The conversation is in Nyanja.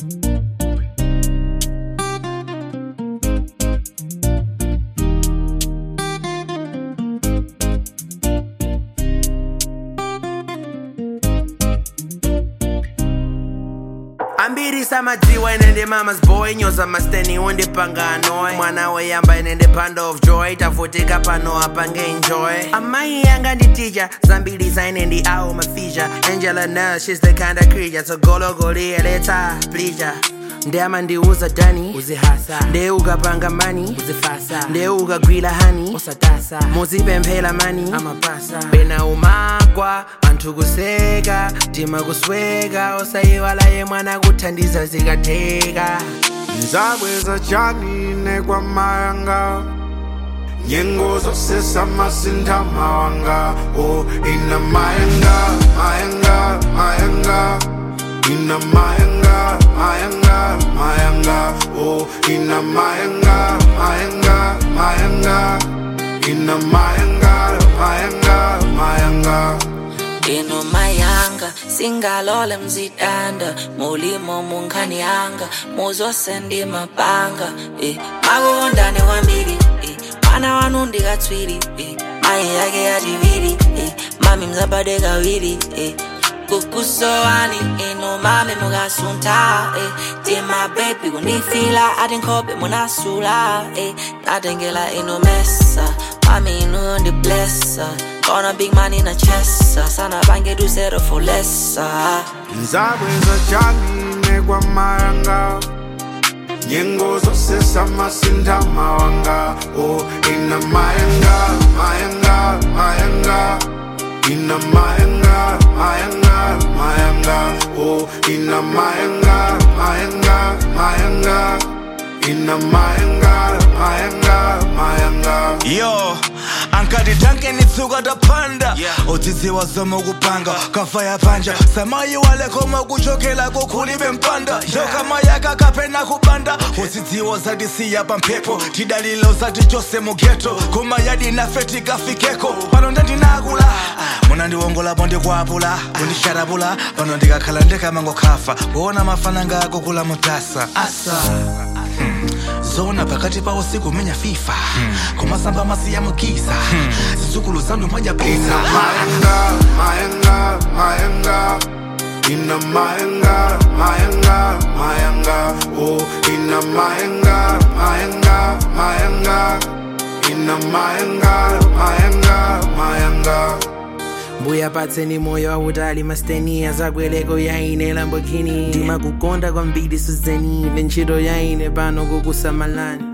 ambiri samadziwa inende mama's boy nyoza masteni undipanganoy mwana weyamba inende pand of joy tavutika pano apange enjoy amayi yanga nditija zambiri zainendi awo mafija angela nel shes the kind of creature togologoliyeleta plija ndeyama ndiuza dani uzihasa ndeye ukapanga mani uzifasa ndeye ukagwira hani usatasa muzipemphera mani amapasa pena umakwa anthu kuseka tima kusweka osayiwala ye mwana kuthandiza zikatheka nzabweza chanine kwa mayanga nyengo zosesa masintha mawanga o ina mayanga mayanga mayanga ina mayanga mayanga mayanga o ina mayanga mayanga mayanga ina mayanga mayanga mayanga ino mayanga singalole mzidanda mulimo munkhanyanga muzosendi mapanga eh. makondane kwambiri eh. mwana wanu ndikatswiri eh. mayi yake yachiviri eh. mami mzabade kawiri eh. kukusowani ino mami mukasunta eh. tima bebi kundifila ati nkhope munasula eh. natengela ino mesa mami ino ndiblessa Gonna big man in a chest Sana bange do zero for less nzabweza chanine kwa mayanga nyengo zosesa masintha mawanga o ina mayanga mayanga mayanga ina mayanga mayanga mayanga o ina mayanga mayanga mayanga ina mayanga mayanga mayanga yo ankati tanke nitsuka tapanda udzidziwa zoma kupanga kafa yapanja samayi walekoma kuchokela kukhulibe mpanda yo kama yaka kapena kubanda udzidziwa zatisiya pamphepo tidalilo zati chose mugeto koma yadi nafe tikafikeko pano ndandinakula muna ndiwongolapo ndikwapula kundisharapula pano ndikakhala ndikamangokhafa kuona mafananga akukula mutasa asa hmm. zona pakati pa usiku menya fifa kumasamba masiya mukisa zizukulu zanu ina mwajapisa mayanga mayanga mayanga ina mayanga mayanga mayanga o ina mayanga mayanga mayanga ina mayanga mayanga mayanga mbuya patseni moyo wautali masteni azakweleko yaine lambokini ndimakukonda kwambiri suzeni ine ntchito yaine pano kukusamalani